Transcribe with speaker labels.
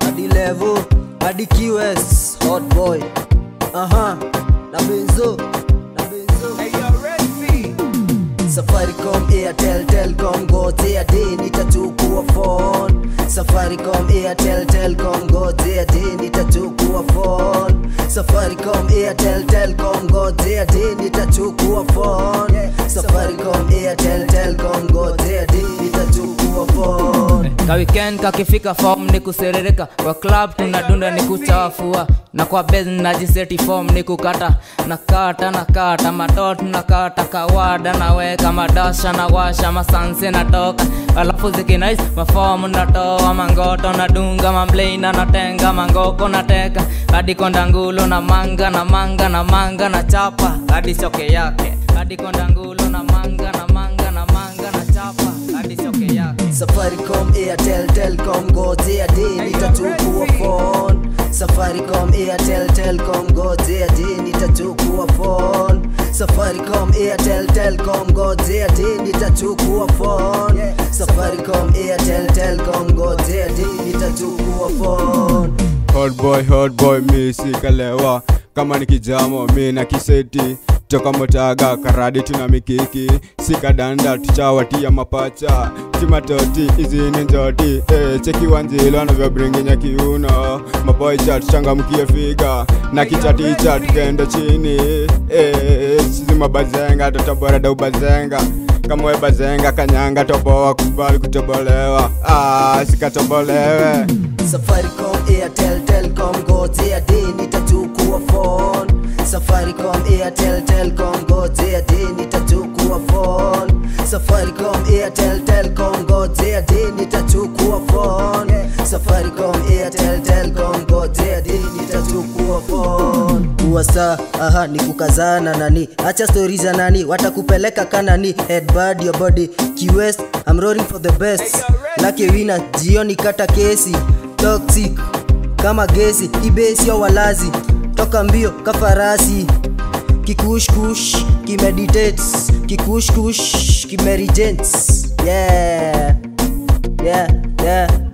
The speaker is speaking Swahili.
Speaker 1: hadi level hadi QS hot boy aha na benzo na benzo Safaricom, Airtel, Telcom, Gote a day nitachukua phone. Safaricom, Airtel, Telcom, Gote a day nitachukua phone. Safaricom, Airtel, Telcom, Gote a day nitachukua phone. Safaricom, Airtel, Telcom, Gote a day nitachukua phone.
Speaker 2: ka weekend kakifika form ni kuserereka kwa club tunadunda ni kuchafua na kwa bed najiseti form ni kukata nakata nakata matot nakata kawada naweka madasha na washa masanse natoka alafu zikinais mafomu natoa mangoto nadunga mambleina natenga mangoko nateka hadi konda ngulo na manga na manga na manga na chapa hadi choke yake hadi konda ngulo na manga na manga na manga na chapa hadi choke yake
Speaker 1: Safaricom, Airtel, Telcom, Gote a day nitachukua phone. Safaricom, Airtel, Telcom, Gote a day nitachukua phone. Safaricom, Airtel, Telcom, Gote a day nitachukua phone. Safaricom, Airtel, Telcom, Gote a day nitachukua phone.
Speaker 3: Hot boy, hot boy, mi sikalewa kama ni kijamo mi na kiseti toka motaga karadi tuna mikiki sikadanda tuchawatia mapacha timatoti izini njoti eh, cheki wanzilo anavyobringinya kiuno maboicha tuchangamkie figa na kichaticha tukenda chini eh, sizi mabazenga totoborada ubazenga kama we bazenga kanyanga toboa kubali kutobolewa ah, sikatobolewe
Speaker 1: Safaricom, Airtel, Telcom, Gote a day nitachukua phone. Safaricom, Airtel, Telcom, Gote a day nitachukua phone. Safaricom, Airtel, Telcom, Gote a day nitachukua phone. Safaricom, Airtel, Telcom, Gote a day nitachukua phone. Kuwa saa, aha ni kukazana nani, acha stori za nani, watakupeleka kanani, headbud your body, QS, I'm roaring for the best. Lucky winner, jioni kata kesi, toxic kama gesi, ibesio walazi, toka mbio kafarasi kikushkush kimeditates kikushkush kimerigents yeah yeah yeah